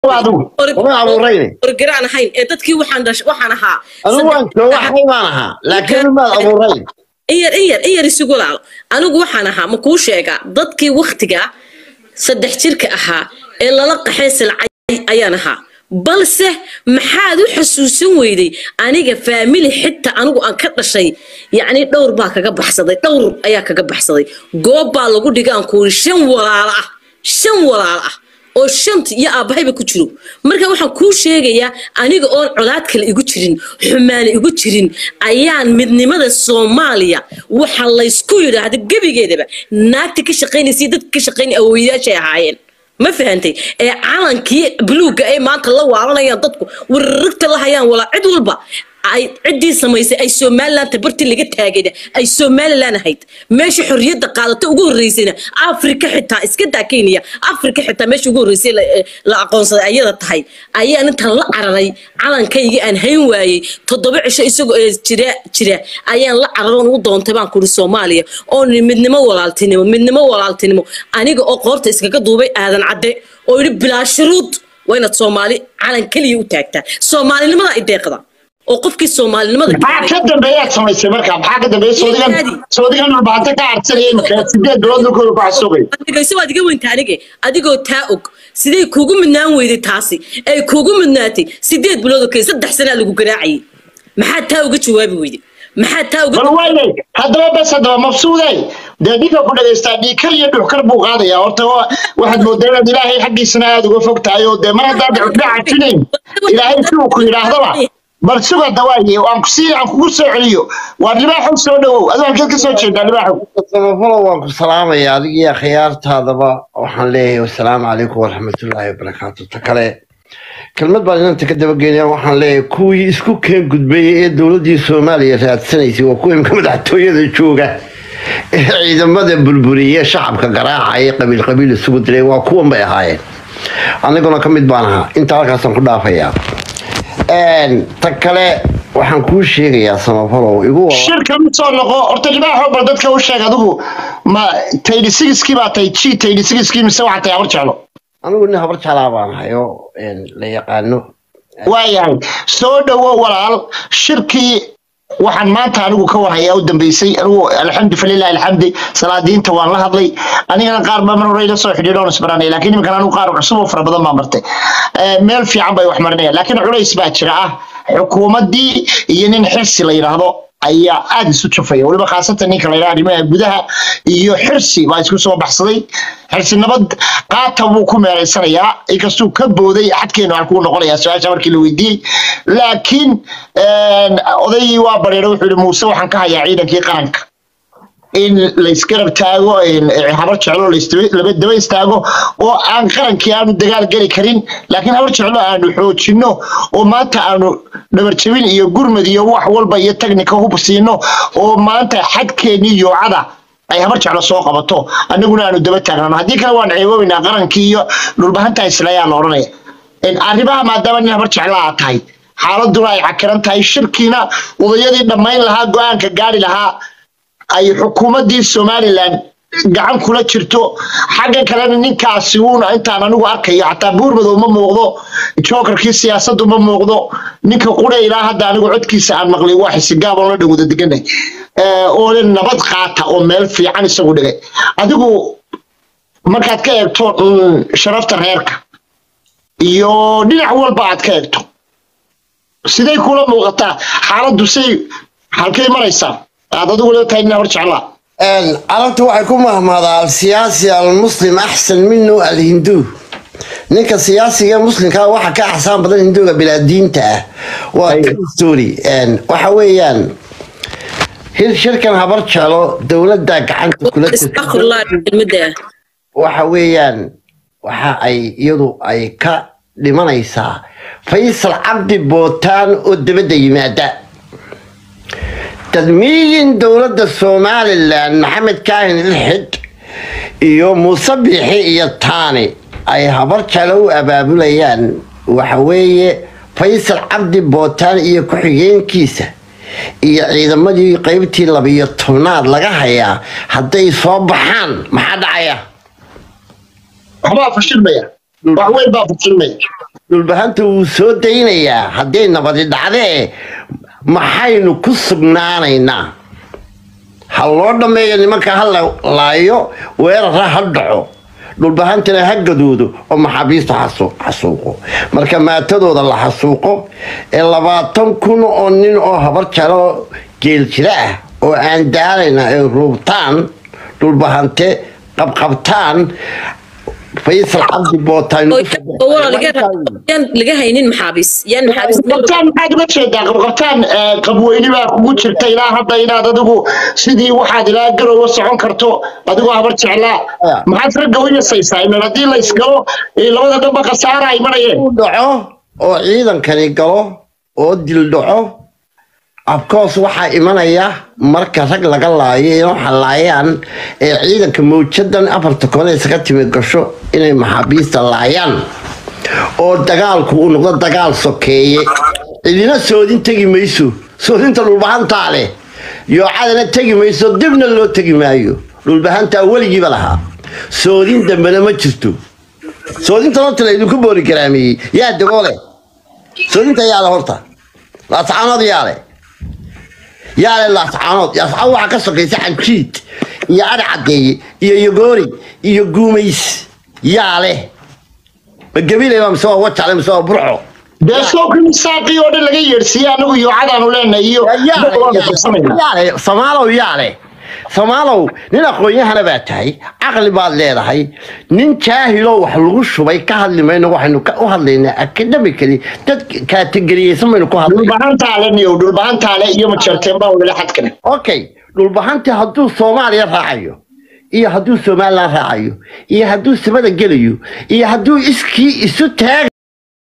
adigu uma abuurayne orgaraan ahayn ee dadkii waxaan dhash waxaan ahaa anigu waan jooga xay baan ahaa laakiin maad abuurayn iyar iyar iyar isugu laal anigu waxaan ahaa ma kuu sheegaa dadkii waktiga saddex jirka ahaa ee lala qaxay silcay ayaan ahaa balse maxaad u xasuusan weyday aniga faamili xitaa anigu aan ka dhashay yacni dhowr baa kaga baxsaday dhowr ayaa kaga baxsaday goob baa lagu dhiga aan kuuri shan walaalo ah shan walaalo ah oo shanta iyo aabbahayba ku jiro marka waxaan kuu sheegayaa aniga oon colaad kale igu jirin xumaane igu jirin ayaan midnimada soomaaliya waxa laysku yidhaahda gebigeedaba naagta ka shaqaynaysa dadka ka shaqaynaya awooyayaashay ahaayeen ma fahantay ee calankii buluugga ay maanta la waalanayaan dadku wararagta la hayaan walaa cid walba ay ciddii samaysay ay somaliland bartii laga taagayna ay somaliland ahayd meesha xorriyadda qaadata ugu horreysayna afrika xitaa iska daa kenya afrika xitaa meesha ugu horreysay la aqoonsaday ayada tahay ayaan intaan la cararay calankayga aan hayn waayey toddoba cisho isagoo jira jira ayaan la cararoon u doontay baan kuri soomaaliya oo midnimo walaaltinimo midnimo walaaltinimo aniga oo qoorta iskaga duubay aadan cadde oo yidhi bilaa shuruud waa inaad soomaali calan keliya u taagtaa soomaalinimada ay deeqda oo qofkii soomaalinimada maxaa ka dambeeyaad samaysay marka maxaa ka dambeeya soodigan soodigan dhulbaanta ka carsanayay marka sideed bilood dhulkooda ku xasuugay adigayse waad iga weynta anige adigoo taa og sidee kuugu midnaan weyday taasi ay kuugu midnaatay sideed bilood oo kale saddex sanaa lagu garaacayay maxaa taa uga jawaabi weyday maxaa taa uga bal waynay haddaba bes haddaba mafsuuday dee ninka ku dhagaystaa dhiikar iyo dhuxkar buu qaadaya horta waxaad moodaa inaad ilaahay xaggiisana aada uga fog tahay oo dee mar haddaad dhuxkar cajinayn ilaahay si uu ku yidhaahdaba bal suga dawaaye aan kusii aan kugu soo celiyo waa libaaxow soo dhawow aduu halkeed ka soo jeedaa libaaxow samafalo waan ku salaamaya adigii akhyaartaadaba waxaan leeyahay wasalaamu calaykum waraxmatullaahi wabarakaatu ta kale kelmad baan inanta ka dabageynaya waxaan leeyahay kuwii isku keen gudbeeyey ee dowladdii soomaaliya raadsanaysay waa kuwa imka madaxtooyada jooga ee ciidamada burburiye shacabka garaacaya qabiil qabiil isugu diray waa kuwan bay ahaayeen aniguna ka mid baan ahaa inta halkaasaan ku dhaafayaa ta kale waxaan kuu sheegayaa samafalow igu shirka mid soo noqo horta libaaxow bal dadka u sheeg adigu ma taydi sigiskii baa tahay ji taydi sigiskii mise waxaa tahay habar jeclo anigu nin habar jeclaa baan ahay oo la yaqaano waayahay soo dhowo walaal shirkii waxaan maanta anigu ka warhayaa u dambeysay anigu alxamdu falilahi alxamdi salaadiinta waan la hadlay anigana qaar baa mar hore ila soo xidhiidhoon isbaranay laakiin iminkan anigu qaar cusub oo fara badan baa martay meel fiican bay wax marinayaan laakiin culays baa jira ah xukuumaddii iyo nin xirsi la yidhaahdo ayaa aada isu jufaya weliba khaasatan ninka la yidhaha arrimaha gudaha iyo xirsi baa isku soo baxsaday xirsi nabad qaata buu ku meeraysanayaa inkastuu ka booday xadkeenu halkuu noqonayaa su-aasha markii la weydiiyey laakiin odaygii waa bareera wuxuu yihi muuse waxaan ka hayaa ciidankii qaranka in laysgarab taago habar jeclo laba daba istaago oo aan qarankii aanu dagaal geli karin laakiin habar jeclo aanu xoojinno oo maanta aanu dhabarjabin iyo gurmad iyo wax walba iyo tagnika hub siino oo maanta xadkeennii yoocada ay habar jeclo soo qabato annaguna aanu daba taagnano haddii kale waan ceeboobaynaa qarankii iyo dhulbahanta islayaa la odhanaya arrimaha maadaama nin habar jeclo aa tahay xaaladuna ay cakiran tahay shirkiina odayadii dhammayn lahaa go-aanka gaari lahaa ay xukuumaddii somalilan gacan kula jirto xagga kalena ninkaasi uuna intaan anigu arkayo xataa buurmadow ma muuqdo jookarkii siyaasaddu ma muuqdo ninka qura ilaa hadda anigu codkiisa aan maqlay waa xisigaabon la dhawada deganay oo le nabad qaata oo meel fiican isagu dhigay adigu markaad ka eegto sharafta reerka iyo dhinac walba aad ka eegto siday kula muuqataa xaaladdu say halkay maraysaa aad adigu le tahay nin hor jeclaa carabtu waxay ku mahmaadaa alsiyaasi almuslim axsan minu alhindu ninka siyaasiga muslimkaa waxa ka axsaan badan hinduga bilaadiinta ah waa story waxa weeyaan shirkan habar jeclo dowladda gacanta kula waxa weeyaan waxa ay iyadu ay ka dhimanaysaa faysal cabdi bootaan oo dabadda yimaada tadmiyin dowladda somalilan maxamed kaahin ilxid iyo muuse biixi iyo taani ay habar jeclo u abaabulayaan waxa weeye faysal cabdi bootaan iyo ku-xigeenkiisa iyo ciidamadii qeybtii labiyo tobnaad laga hayaa hadday soo baxaan maxaa dhacaya waxbaa fashilmaya wax weyn baa fashilmaya dhulbahanta wuu soo daynayaa hadday nabadi dhacdee maxaynu ku sugnaanaynaa ha loo dhammeeyo nimanka ha la laayo weerara ha dhaco dhulbahantana ha gadoodo oo maxaabiista xasu- xasuuqo marka maatadooda la xasuuqo ee labaatan kun oo nin oo habar jalo geeljira ah oo aan daalayna ay ruubtaan dhulbahante qabqabtaan faysal cabdi bootaan oo walaal laga yaan laga haynin maxaabiis yaan maxaabiis qabtaan maxaad uga jeedaa qabqabtaan eh, qabweyni baa kugu jirta ilaa hadda inaad adigu sidii waxaad ilaa garowa socon karto adigoo habar jeclaa Aya. maxaad ragga u yasaysaa ilan haddii la isgalo eh, labada dhanba khasaara ay marayeen uu dhaco oo ciidankani galo oo dil dhaco afkoos waxaa imanaya marka rag laga laayo inay waxa laayaan ee ciidanka mawjadan afarta kone isaga timi gasho inay maxaabiista laayaan oo dagaalku uu noqdo dagaal sokeeye cidina soodin tegi mayso soodinta dhulbahantaa leh yoocadana tegi mayso dibna loo tegi maayo dhulbahantaa weligiiba lahaa soodin dambena ma jirto soodinta horta la idinku boori garaameeyey yaa dagoole soodinta yaale horta laascaanood yaale yaale laascaanood laascaanood waxaa ka sokaysa xanjiid iyo adhi caddeeye iyo yogoori iyo guumays yaale ma gabilay mise waa wajale mise waa burco dee sookii saaqii oo dhan laga yeedhsiiye anagu yoocadaanu leenahay iyo yaale waanu qabsanaynaa yaale samaalow yaale samaalow nin aqoon-yahana baa tahay caqli baad leedahay nin jaahiloo wax lagu shubay ka hadli mayno waxaynu ka- u hadlaynaa academically dad kaategeriyeysan baynu ku hadlay dhulbahantaale niyow dhulbahantaale iyo majarteen baa wala xadkane okay dhulbahanti hadduu soomaaliya raacayo iyo hadduu somalilan raacayo iyo hadduu samada gelayo iyo hadduu iskii isu taag